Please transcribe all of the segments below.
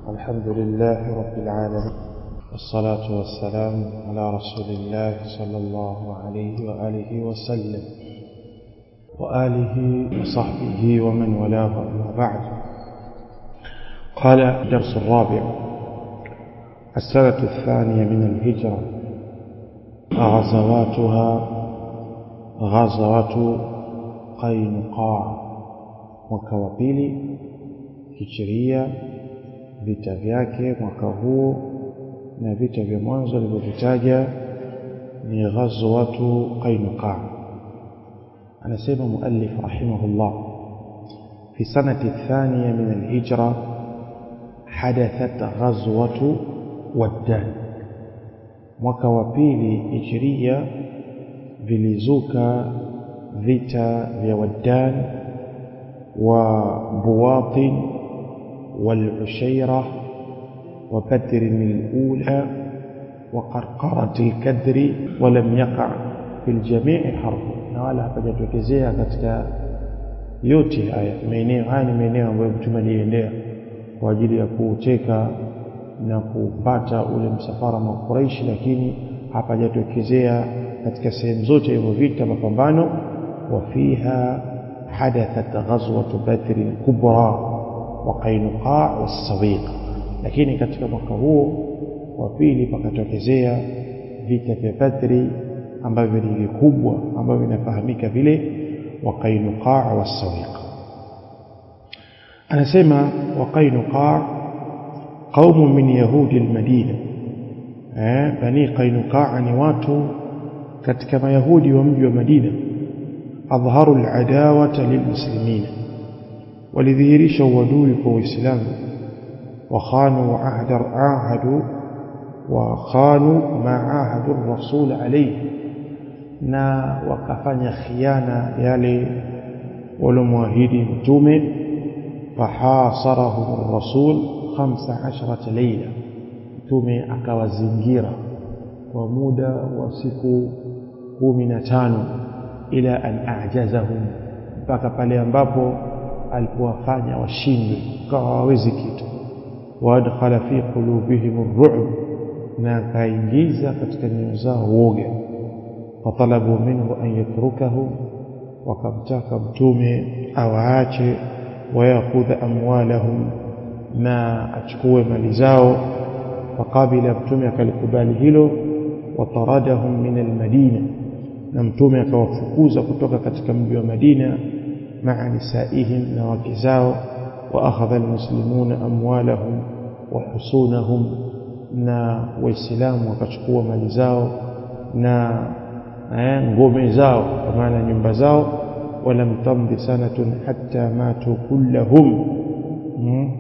الحمد لله رب العالمين والصلاة والسلام على رسول الله صلى الله عليه وآله وسلم وآله وصحبه ومن والاه أما بعد قال الدرس الرابع السنة الثانية من الهجرة غزواتها غزوة قينقاع mwaka wa pili hijiria vita vyake mwaka huo na vita vya mwanzo alivyovitaja ni ghazwatu qainuqa anasema muallif rahimahullah fi sanati thaniya min alhijra hadathat ghazwatu waddan mwaka wa pili hijiria vilizuka vita vya waddan وبواطن والعشيرة وبدر الأولى وقرقرة الكدر ولم يقع في الجميع حرب ولا hapajatokezea katika yote haya maeneo haya ni maeneo ambayo mtume aliendea kwa ajili ya kuuteka na kupata ule msafara wa Quraish lakini hapajatokezea katika sehemu zote hivyo vita mapambano wafiha حدثت غزوة بدر الكبرى وقينقاع والسويق lakini katika mwaka huo wa pili pakatokezea vita vya Badri ambavyo ni vikubwa ambavyo vinafahamika vile wa Qainuqa wa Sawiq anasema wa Qainuqa qaumun min yahudi al-Madina eh bani Qainuqa ni watu katika mayahudi wa mji wa Madina أظهروا العداوة للمسلمين ولذهرش ودوك وإسلام وخانوا عهد عاهدوا وخانوا ما عاهدوا الرسول عليه na wakafanya khiana yale walomwahidi mtume fahasarahum rasul 15 leila mtume akawazingira kwa muda wa siku 15 ila an a'jazahum mpaka pale ambapo alipowafanya washindwe kawa hawawezi kitu waadkhala fi qulubihim ar-ru'b na akaingiza katika nyoyo zao woga fatalabu minhu an yatrukahu wakamtaka mtume awaache wayakhudha amwalahum na achukue mali zao faqabila mtume akalikubali hilo wataradahum min almadina na mtume akawafukuza kutoka katika mji wa Madina maa nisaihim na wake zao wa akhadha almuslimuna amwalahum wa husunahum na waislamu wakachukua mali zao na eh, ngome zao kwa maana nyumba zao walam tamdi sanatun hatta matu kullahum hmm.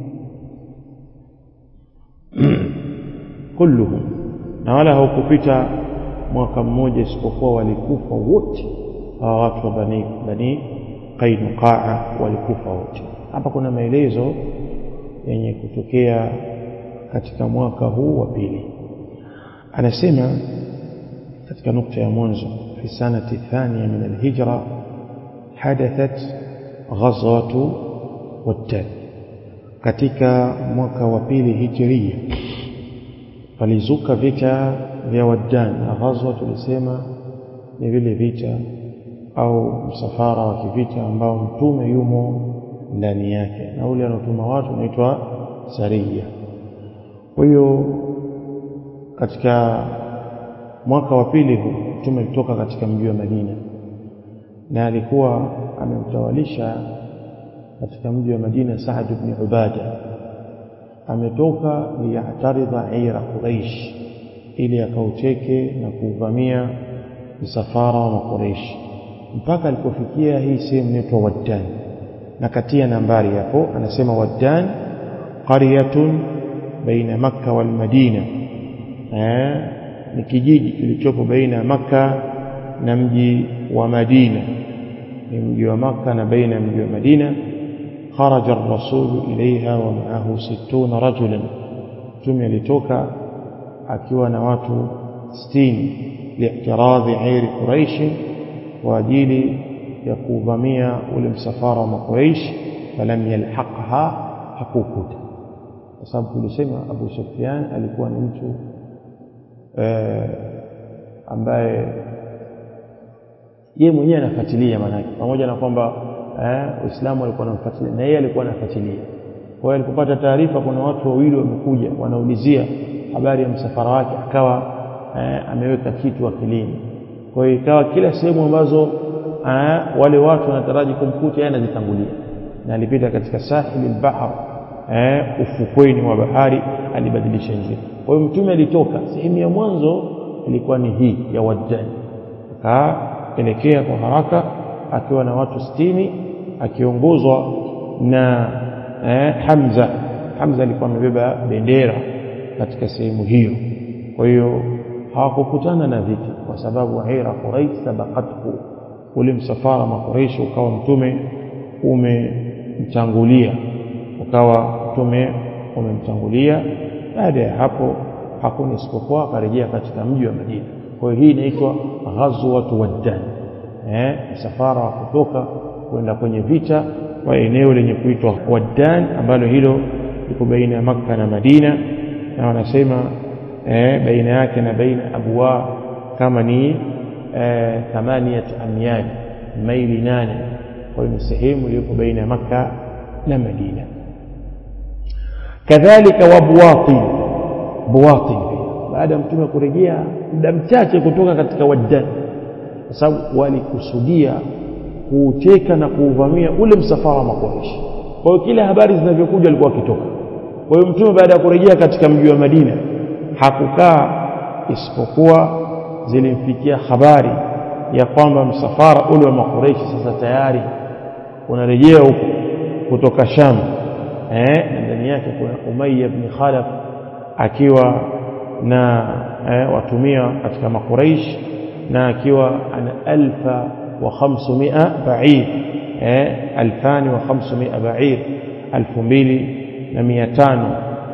kulluhum na wala haukupita mwaka mmoja isipokuwa walikufa wote hawa watu wa bani bani Qainuqaa walikufa wote hapa kuna maelezo yenye kutokea katika mwaka huu wa pili anasema katika nukta ya mwanzo fi sanati thania min alhijra hadathat ghazwatu waddan katika mwaka wa pili hijiria palizuka vita vya Waddan na ghazwa tulisema ni vile vita au msafara wa kivita ambao mtume yumo ndani yake na ule anaotuma watu unaitwa saria kwa hiyo katika mwaka wa pili huu mtume alitoka katika mji wa Madina na alikuwa amemtawalisha katika mji wa Madina Saad ibn Ubada ametoka liyataridha ira Quraish ili akauteke na kuuvamia msafara wa Makureishi mpaka alipofikia hii sehemu inaitwa Waddan na katia nambari hapo anasema Waddan qaryatun baina Makka wal Madina eh ni kijiji kilichopo baina ya Makka na mji wa Madina ni mji wa Makka na baina ya mji wa Madina خرج الرسول إليها ومعه ستون رجلا ثم لتوكا akiwa na watu 60 li'tiradhi airi quraish kwa ajili ya kuvamia ule msafara wa Quraysh falam yalhaqha hakukuta kwa sababu tulisema Abu Sufyan alikuwa ni mtu eh, ambaye yeye mwenyewe anafuatilia manake pamoja na kwamba eh, Uislamu alikuwa anamfuatilia na yeye alikuwa anafuatilia kwa hiyo alipopata taarifa kuna watu wawili wamekuja wanaulizia habari ya msafara wake akawa eh, ameweka kitu akilini kwa hiyo ikawa kila sehemu ambazo eh, wale watu wanataraji kumkuta yeye anazitangulia na alipita katika sahili al-bahr eh, ufukweni wa bahari alibadilisha njia kwa hiyo mtume alitoka sehemu ya mwanzo ilikuwa ni hii ya Waddan akaelekea kwa haraka akiwa na watu sitini akiongozwa na eh, Hamza Hamza alikuwa amebeba bendera katika sehemu hiyo kwa hiyo hawakukutana na vita kwa sababu ira Quraish sabaqathu ule msafara makureishi ukawa mtume umemtangulia ukawa mtume umemtangulia baada ya hapo hakuna isipokuwa akarejea katika mji wa Madina kwa hiyo hii inaitwa ghazwatu waddan eh msafara wa kutoka kwenda kwenye vita kwa eneo lenye kuitwa Waddan ambalo hilo liko baina ya Makka na Madina na wanasema eh, baina yake na baina abwa kama ni eh, thamaniyat amyal maili nane kwa hiyo ni sehemu iliyopo baina ya Makka na Madina kadhalika wabwatin buwatin baada ya mtume kurejea muda mchache kutoka katika Waddan kwa sababu walikusudia kuuteka na kuuvamia ule msafara wa Makuraishi. Kwa hiyo kila habari zinavyokuja alikuwa akitoka. Kwa hiyo mtume baada ya kurejea katika mji wa Madina hakukaa isipokuwa zilimfikia habari ya kwamba msafara ule wa Makuraishi sasa tayari unarejea huko kutoka Sham. Eh, na ndani yake kuna Umayya ibn Khalaf akiwa na eh, watumia katika Makuraish na akiwa ana alfa وخمسمائة بعير ألفان وخمسمائة بعير ألف mbili na mia tano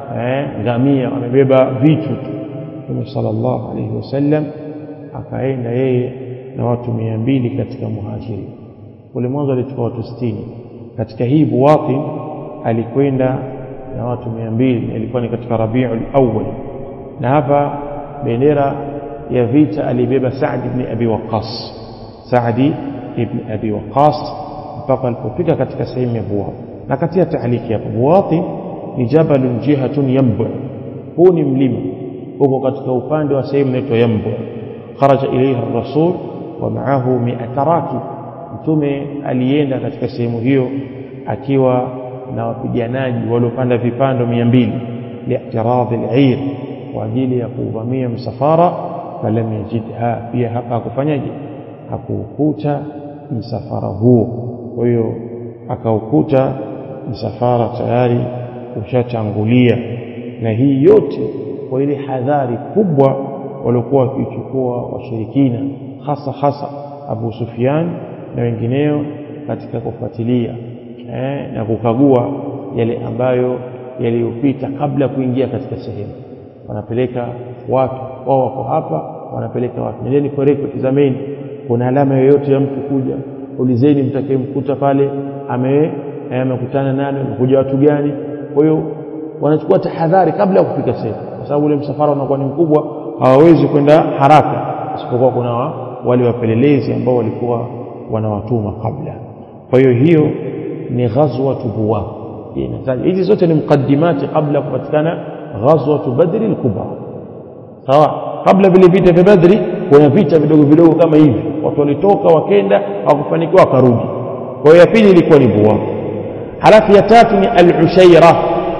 ngamia wamebeba vitu tu Mtume sallallahu alaihi wasallam akaenda yeye na watu mia mbili katika muhajiri kule mwanzo alitoka watu sitini katika hii buwatin alikwenda na watu mia mbili ilikuwa ni katika rabiul awwal na hapa bendera ya vita alibeba Saad ibn Abi Waqqas Saadi ibn Abi Waqas mpaka alipofika katika sehemu ya Buwat. Na katia taaliki hapo, Buwati ni jabalun jihatun Yambu, huu ni mlima uko katika upande wa sehemu inaitwa Yambu. Kharaja ilayha rasul wa maahu mi'ata rakib, mtume alienda katika sehemu hiyo akiwa na wapiganaji waliopanda vipando mia mbili li'tiradhi al-'ir, kwa ajili ya kuuvamia msafara. Falam yajidha, pia hapa hakufanyaje hakuukuta msafara huo kwa hiyo akaukuta msafara tayari ushatangulia na hii yote kwa ile hadhari kubwa waliokuwa wakichukua washirikina hasa hasa Abu Sufyan na wengineo katika kufuatilia eh, na kukagua yale ambayo yaliyopita kabla ya kuingia katika sehemu wanapeleka watu wao wako hapa wanapeleka watu nendeni koreko tizameni kuna alama yoyote ya mtu kuja ulizeni mtakayemkuta pale ame amekutana nani amekuja watu gani kwa hiyo wanachukua tahadhari kabla ya kufika sehemu kwa sababu ule msafara unakuwa ni mkubwa hawawezi kwenda haraka isipokuwa kuna wale wapelelezi ambao walikuwa wanawatuma kabla kwa hiyo hiyo ni ghazwatu buwa hizi zote ni mukaddimati kabla kupatikana ghazwatu badri al-kubra sawa kabla vile vita vya badri kuna vita vidogo vidogo kama hivi watu walitoka wakenda hawakufanikiwa wakarudi kwa hiyo ya pili ilikuwa ni buwa halafu ya tatu ni al-ushaira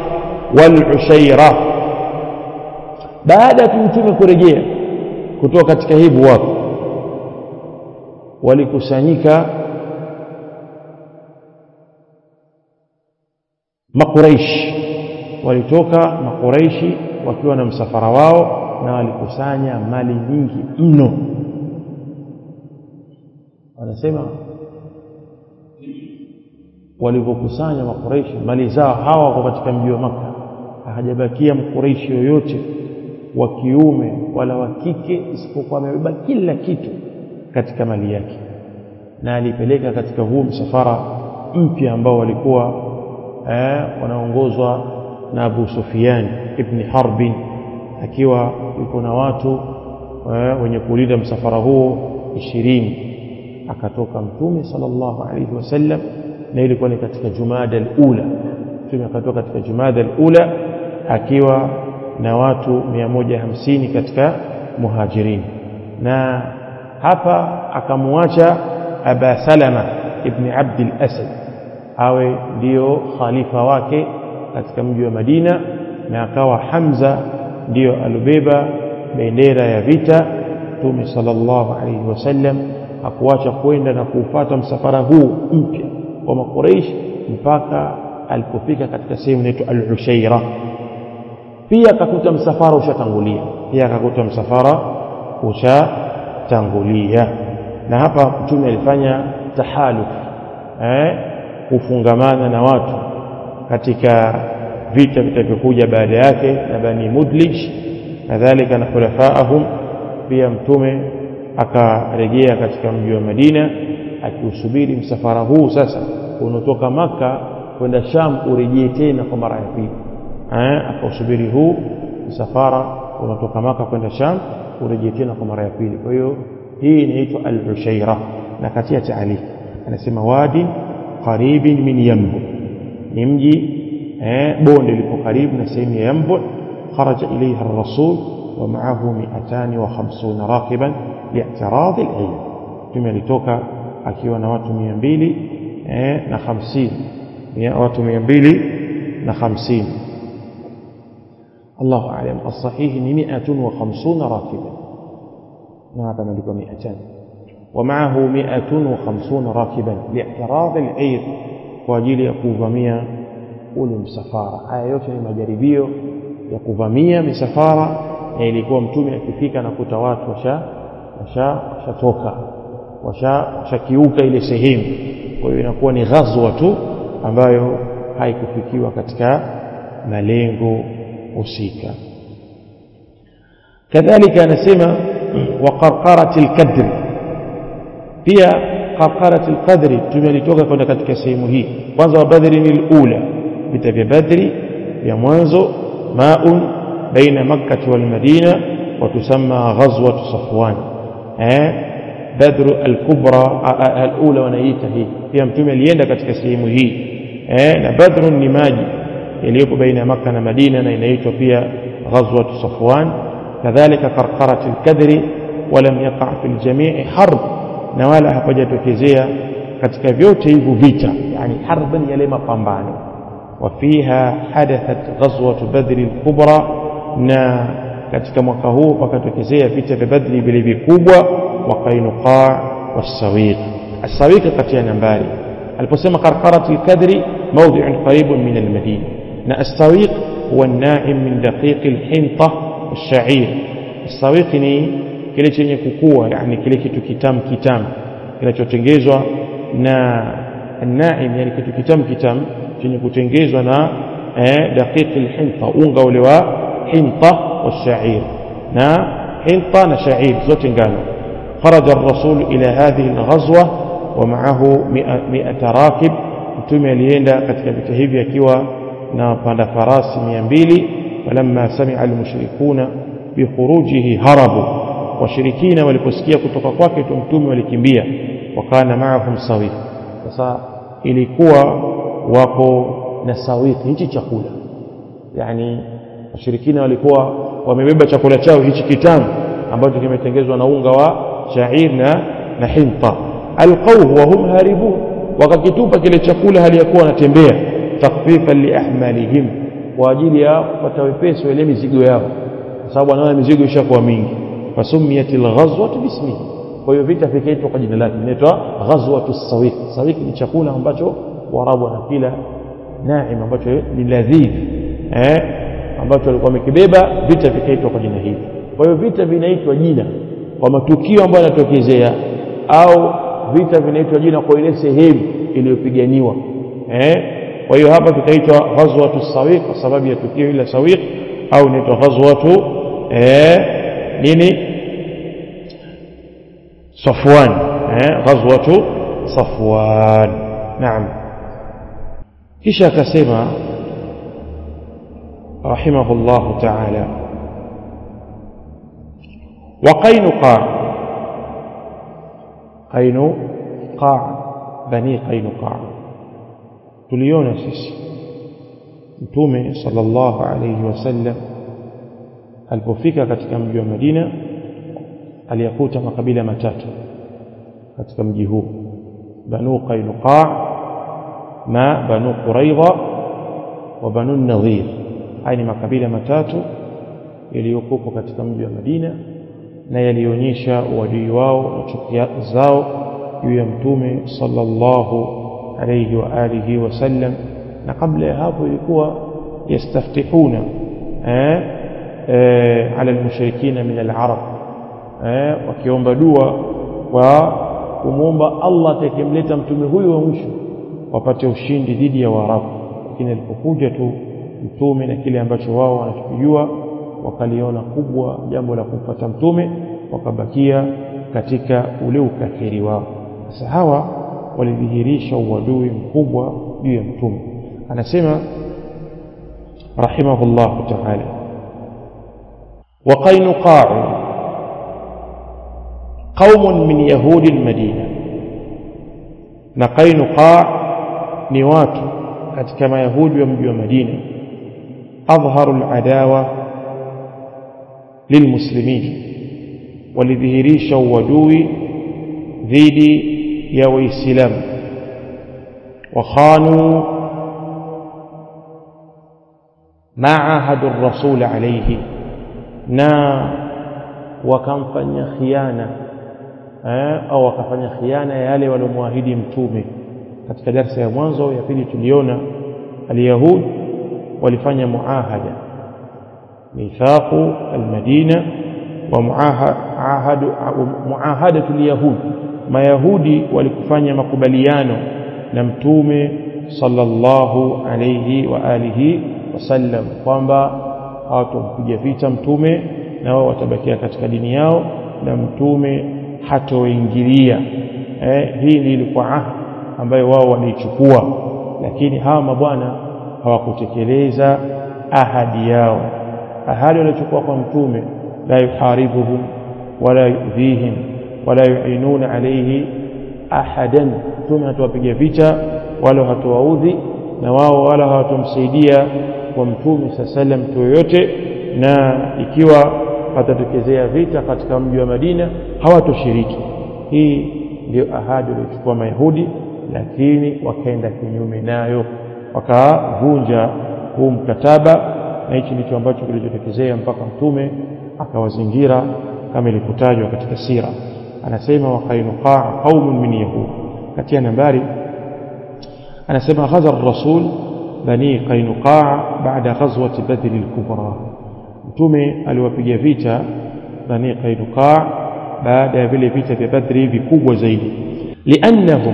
wal-ushaira baada ya mtume kurejea kutoka katika hii buwa walikusanyika makuraishi walitoka makuraishi wakiwa na msafara wao na walikusanya mali nyingi mno wanasema walivyokusanya makuraishi mali zao hawa wako katika mji wa maka hajabakia mkuraishi yoyote wa kiume wala wa kike isipokuwa amebeba kila kitu katika mali yake na alipeleka katika huu msafara mpya ambao walikuwa eh, wanaongozwa na Abu Sufyan ibn Harbin akiwa yuko na watu wenye kulinda msafara huo ishirini akatoka mtume sallallahu alaihi wasallam na ilikuwa ni katika jumada alula mtume akatoka katika jumada alula akiwa na watu 150 katika muhajirin na hapa akamwacha aba salama ibn abd al-asad awe ndio khalifa wake katika mji wa Madina na akawa Hamza ndiyo alobeba bendera ya vita Mtume sallallahu alaihi wasallam hakuacha kwenda na kuufata msafara huu mpya wa Makuraish mpaka alipofika katika sehemu inaitwa Al-Ushaira pia akakuta msafara ushatangulia pia akakuta msafara ushatangulia na hapa mtume alifanya tahaluf eh kufungamana na watu katika vita vitavyokuja baada yake na bani mudlij kadhalika na khulafaahum pia mtume akarejea katika mji wa Madina akiusubiri msafara huu sasa unaotoka maka kwenda Sham urejee tena kwa mara ya pili eh akausubiri huu msafara unatoka maka kwenda Sham urejee tena kwa mara ya pili kwa hiyo hii inaitwa al-Ushaira na katia taali anasema wadi qaribin min Yambu ni mji eh bonde lipo karibu na sehemu ya Yambu kharaja ilayha ar-rasul wa ma'ahu 250 rakiban li'tirad al-Eid tume alitoka akiwa na watu 200 eh na 50 watu 200 na 50 الله أعلم الصحيح مئة وخمسون راكبا نعم ملك مئتان ومعه مئة وخمسون راكبا لاعتراض العير kwa ajili ya kuvamia ule msafara haya yote ni majaribio ya kuvamia misafara na ilikuwa mtume akifika na kuta watu washa washatoka washakiuka ile sehemu kwa hiyo inakuwa ni ghazwa tu ambayo haikufikiwa katika malengo husika kadhalika anasema wa qarqarat al-kadr pia qarqarat al-qadri tumelitoka kwenda katika sehemu hii kwanza wa badri ni al-ula vita vya badri vya mwanzo maun baina makkah wal madina wa tusamma ghazwat safwan eh badru al-kubra al-ula wanaita hii pia mtume alienda katika sehemu hii eh na badru ni maji yaliyopo baina ya Makka na Madina na inaitwa pia ghazwat Safwan kadhalika qarqarat al-kadri walam yaqa fi al-jami' harb na wala hapajatokezea katika vyote hivyo vita yani harban yale mapambano wafiha hadathat ghazwat badr al-kubra na katika mwaka huu pakatokezea vita vya badri vile vikubwa wa qainuqa was-sawiq as-sawiq katia nambari aliposema qarqarat al-kadri موضع قريب من المدينة na السويق هو الناعم من دقيق الحنطة والشعير السويق ni kile chenye kukua yani kile kitu kitamu kitamu kinachotengezwa na naim yani kitu kitamu kitamu chenye kutengezwa na eh, daqiq alhinta unga ule wa hinta والشعير na hinta na sha'ir zote ngano خرج الرسول إلى هذه الغزوة ومعه مئة راكب mtume alienda katika vita hivi akiwa na wapanda farasi mia mbili falamma samia almushrikuna bikhurujihi harabu washirikina waliposikia kutoka kwake tu mtume walikimbia wakana maahum sawik sasa ilikuwa wako na sawiki hichi chakula yani washirikina walikuwa wamebeba chakula chao hichi kitamu ambacho kimetengezwa na unga wa shair na na hinta alqauhu wa hum haribun wakakitupa kile chakula hali ya kuwa wanatembea takfifan liahmalihim kwa ajili ya kupata wepesi ile mizigo yao kwa sababu anaona mizigo ishakuwa mingi fasumiyat alghazwatu bismihi kwa hiyo vita vikaitwa kwa jina lake inaitwa ghazwatu sawiq sawiq ni chakula ambacho warabu wanakila naim ambacho ni ladhidh eh ambacho walikuwa wamekibeba vita vikaitwa kwa jina hili kwa hiyo vita vinaitwa jina kwa matukio ambayo yanatokezea au vita vinaitwa jina kwa ile sehemu iliyopiganiwa eh kwa hiyo hapa vitaitwa ghazwatu sawiq kwa sababu ya tukio ile sawiq au inaitwa ghazwatu eh nini safwan eh ghazwatu safwan naam kisha akasema رحمه الله تعالى وقينقاع قينقاع بني قينقاع tuliona sisi mtume sallallahu alayhi wasallam alipofika katika mji wa Madina aliyakuta makabila matatu katika mji huu banu qainuqa na banu quraidha wa banu nadhir haya ni makabila matatu yaliyokuwa katika mji wa Madina na yalionyesha uadui wao na chuki zao juu ya mtume sallallahu alayhi wa alihi wasallam na kabla ya hapo ilikuwa yastaftihuna eh, eh, ala almushrikina min alarab eh, wakiomba dua kwa kumwomba Allah atakayemleta mtume huyu wa mwisho wapate ushindi dhidi ya Waarabu lakini alipokuja tu mtume na kile ambacho wao wanachokijua wakaliona kubwa jambo la kumpata mtume wakabakia katika ule ukafiri wao sasa hawa walidhihirisha uadui mkubwa juu ya mtume anasema rahimahullahu ta'ala وقينقاع قوم من يهود المدينة نقينقاع نوات كما يهود يمجوا مدينة أظهروا العداوة للمسلمين ولذهريش ودوي ذيدي يا ويسلام وخانوا ما عاهدوا الرسول عليه na wakamfanya khiana eh, au wakafanya khiana yale waliomwahidi mtume katika darsa ya mwanzo ya pili tuliona alyahud walifanya muahada mithaqu almadina wa muahadu muahadatu alyahud mayahudi walikufanya makubaliano na mtume sallallahu alayhi wa alihi wasallam kwamba hawatompiga vita mtume na wao watabakia katika dini yao na mtume hatoingilia eh, hii ni ilikuwa ahadi ambayo wao wameichukua lakini hawa mabwana hawakutekeleza ahadi yao ahadi waliochukua kwa mtume la yuharibuhum wala yudhihim wala yuinuna alayhi ahadan mtume hatowapiga vita wala hatowaudhi na wao wala hawatomsaidia kwa mtume saa salam mtu yoyote na ikiwa patatokezea vita katika mji wa Madina hawatoshiriki hii ndio ahadi waliochukua mayahudi lakini wakaenda kinyume nayo wakavunja huu mkataba na hichi ndicho ambacho kilichotokezea mpaka mtume akawazingira kama ilivyotajwa katika sira anasema wakainuqaa qaumun min yahud katika nambari anasema ghaza rasul bani qainuqaa baada ghazwati badri al-kubra mtume aliwapiga vita bani qainuqaa baada ya vile vita vya badri vikubwa zaidi liannahum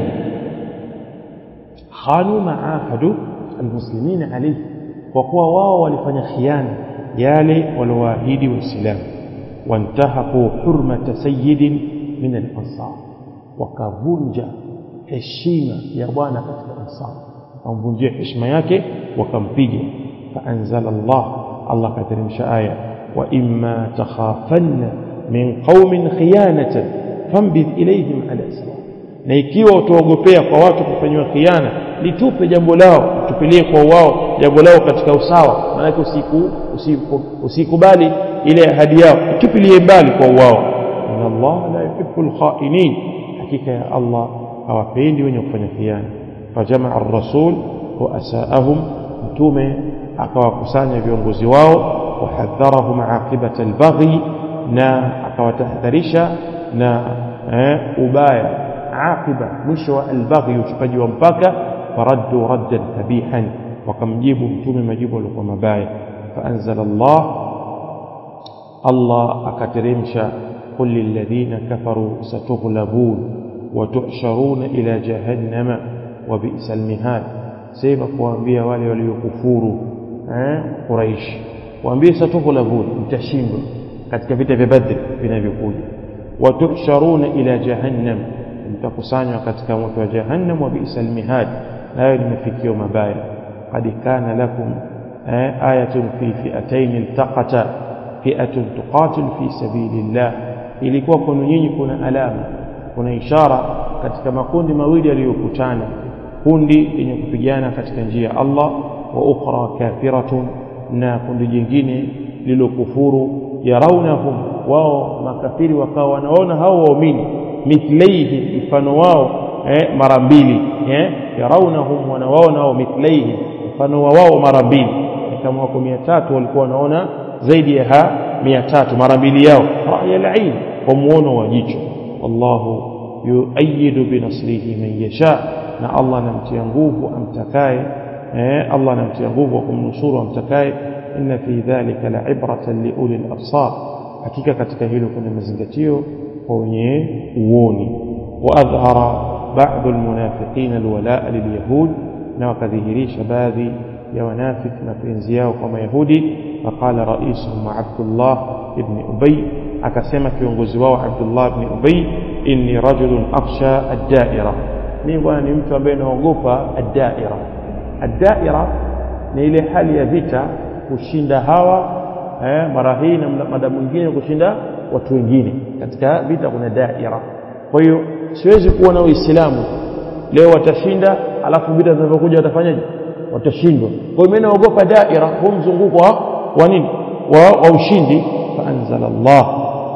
khanu maahadu almuslimina alayhi kwa kuwa wao walifanya khiana yale waliowaahidi waislamu wantahaku hurmata sayyidin min al-ansar wakavunja heshima ya bwana katika ansar wakamvunjia heshima yake wakampiga faanzala Allah Allah kateremsha aya wa imma takhafanna min qaumin khiyanatan fambidh ilayhim ala sawa na ikiwa utaogopea kwa watu kufanywa khiana litupe jambo lao tupilie kwa wao jambo lao katika usawa maanake usiku usikubali ile ahadi yao tupilie mbali kwa wao inna Allah la yuhibbul khainin hakika ya Allah hawapendi wenye kufanya khiana fajamaa ar-rasul wa asaahum mtume akawakusanya viongozi wao wahadharahum aqibata al-baghi na akawatahadharisha na eh, ubaya aqiba mwisho wa albaghi uchupaji wa mpaka faraddu raddan kabihan wakamjibu mtume majibu yalikuwa mabaya faanzala Allah Allah akateremsha qul lilladhina kafaru satughlabun wa tuhsharuna ila jahannama wa bi'sal mihad sema kuambia wale waliokufuru eh quraish waambie satughlabun mtashindwa katika vita vya badri vinavyokuja wa tuhsharuna ila jahannam mtakusanywa katika moto wa jahannam wa bi'sal mihad nayo ni mafikio mabaya qad kana lakum ayatun fi fi'atayn iltaqata fi'atun tuqatil fi sabilillah ilikuwa kwenu nyinyi kuna alama kuna ishara katika makundi mawili yaliyokutana kundi lenye kupigana katika njia ya Allah wa ukhra kafiratun na kundi jingine lilokufuru yaraunahum wao makafiri wakawa wanaona hao waumini mithlaihi mfano wao eh, mara mbili eh, yaraunahum wanawaona wao mithlaihi mfano wa wao mara mbili kama wako mia tatu walikuwa wanaona zaidi ya ha mia tatu mara mbili yao raya lain kwa muono wa jicho wallahu yuayidu binasrihi man yasha na Allah anamtia nguvu amtakaye eh, Allah anamtia nguvu wa kumnusuru amtakaye inna fi dhalika la'ibratan liuli al-absar hakika katika hilo kuna mazingatio kwa wenye uoni wa adhhara ba'd al-munafiqina al-wala'a lil-yahud na wakadhihirisha baadhi ya wanafiki mapenzi yao kwa mayahudi faqala raisuhum abdullah ibn ubay akasema kiongozi wao abdullah ibn ubay inni rajulun akhsha ad-da'ira mimi bwana ni mtu ambaye naogopa ad-da'ira ad-da'ira ni ile hali ya vita kushinda hawa eh, mara hii na mada mwingine kushinda watu wengine katika vita kuna daira kwa hiyo siwezi kuwa na uislamu leo watashinda alafu vita zinavyokuja watafanyaje watashindwa kwa hiyo mimi naogopa daira huu mzunguko wa, wa nini wa, wa ushindi faanzala Allah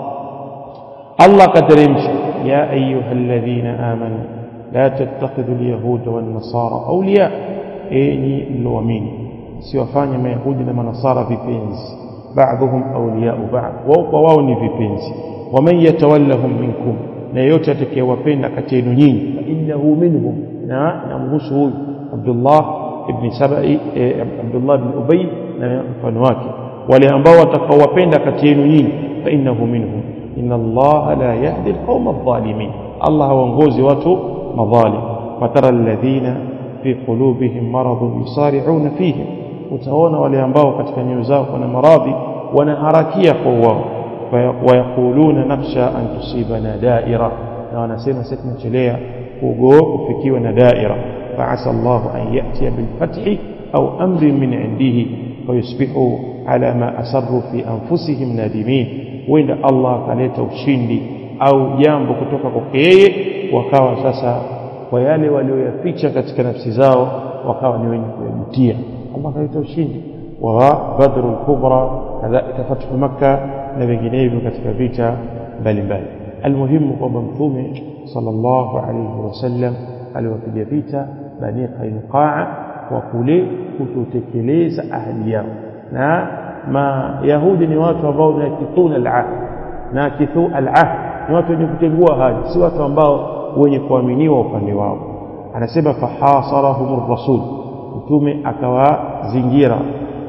Allah kateremsha ya ayuha alladhina amanu la tattakhidhu alyahuda wan nasara awliya enyi mlioamini siwafanye mayahudi na manasara vipenzi ba'dhum awliya'u ba'd wao kwa wao ni vipenzi waman yatawallahum minkum na yeyote atakayewapenda kati yenu nyinyi fa innahu minhum na namhusu huyu Abdullah ibn Sabai Abdullah ibn Ubay na mfano wake wale ambao watakaowapenda kati yenu nyinyi fa innahu minhum inna Allah la yahdi alqawma adh-dhalimin Allah hawaongozi watu madhalim fatara alladhina fi qulubihim maradun yusari'una fihim utaona wale ambao katika nyoyo zao kuna maradhi wanaharakia kwa wao wayakuluna nakhsha an tusibana daira na wanasema sisi tunachelea kugo kufikiwa na daira fa'asa Allah an ya'tiya bil fathi au amri min indihi fayusbihu ala ma asarru fi anfusihim nadimin wenda Allah akaleta ushindi au jambo kutoka kwake yeye wakawa sasa kwa yale walioyaficha katika nafsi zao wakawa ni wenye kuyajutia Allah kaleta ushindi wa badru al-kubra kadhalika fathu makkah na vinginevyo katika vita mbalimbali almuhimu kwamba mtume sallallahu alayhi wasallam aliwapiga vita bani qainuqa kwa kule kutotekeleza ahadi yao na mayahudi ni watu ambao nakithuna al-ahd nakithu al-ahd ni watu wenye kutengua ahadi si watu ambao wenye kuaminiwa upande wao anasema fahasarahum ar-rasul mtume akawazingira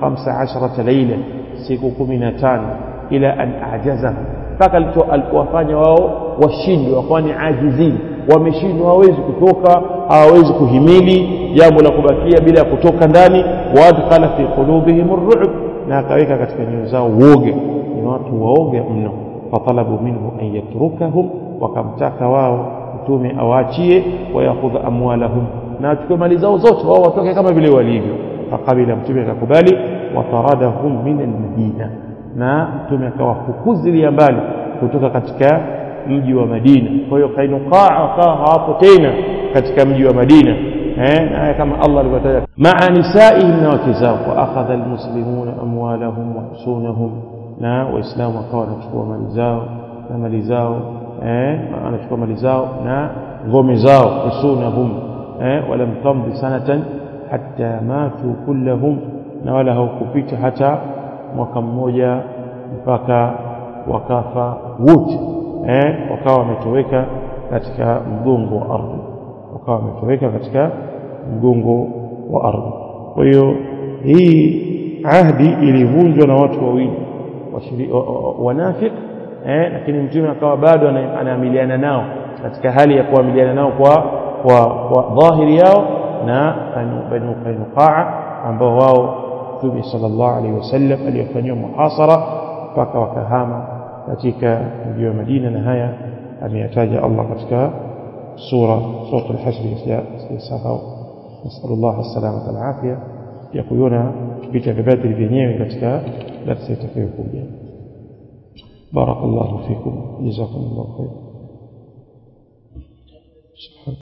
15 laila siku 15 ila an ajaza mpaka alipowafanya wao washindwe wakawa ni ajizini wameshindwa hawawezi kutoka hawawezi kuhimili jambo la kubakia bila ya kutoka ndani waadkhala fi qulubihim ar-ru'b na akaweka katika nyoyo zao woga ni watu waoga mno fatalabu minhu an yatrukahum wakamtaka wao mtume awaachie wayakhudha amwalahum na achukue mali zao zote wao watoke kama vile walivyo fakabila mtume akakubali wataradahum min almadina na mtume akawafukuzilia mbali kutoka katika mji wa Madina kwa hiyo Kainukaa wakawa hawapo tena katika mji wa Madina eh na kama Allah alivyotaja maa nisaihim na wake zao wa akhadha almuslimuna amwalahum wa husunahum na waislamu wakawa wanachukua mali zao na mali zao eh anachukua mali zao na ngome zao husunahum eh walam tamdi sanatan hatta matu kullahum na wala haukupita hata mwaka mmoja mpaka wakafa wote eh wakawa wametoweka katika mgongo wa ardhi wakawa wametoweka katika mgongo wa ardhi kwa hiyo hii ahdi ilivunjwa na watu wawili wanafik eh lakini mtume akawa bado anaamiliana nao katika hali ya kuamiliana nao kwa kwa, kwa dhahiri yao na banu qainuqaa ambao wao mtume sallallahu alaihi wasallam aliyofanyiwa muhasara mpaka wakahama katika mji wa Madina na haya ameyataja Allah katika sura sura al-hashr yasahau نسأل الله السلامة والعافية ya kuiona vita vya Badri vyenyewe katika darasa itakayokuja barakallahu fikum jazakumullahu khair